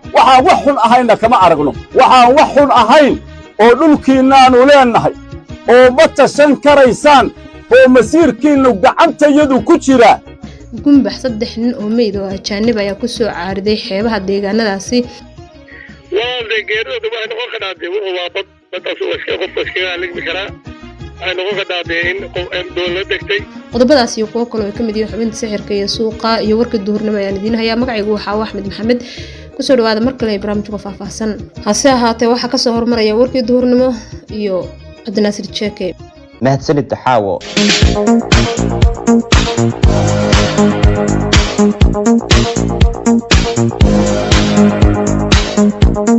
waxaan wax xun ahaynna kama aragno waxaan wax xun ahayn oo dhulkiinnaannu leennahay oo ma tashan karaysaan oo masiirkiinnu gacantayadu ku jira gumbax saddex nin oo meyd oo ajaanib ayaa ku soo caariday xeebaha deegaanadaasi walaalde geeridooda waxay noqon kadhaa dee wuxuu waa bad baddaas uu iska qofka iskaga haligmi karaa waxay noqon kadhaa dee in qof doon la degtay qodobadaas iyo kuwo kale oo ka mid yihiin xubinta sixirka iyo suuqa iyo warka duhurnimo ayaan idiin hayaa magacaygu waxaa axmed maxamed kusoo dhawaada mar kale ee barnaamijka faahfaahsan hase ahaatee waxaa kasoo hormaraya warkii duhurnimo iyo cabdinaasir jeeke mahadsanid taxaawo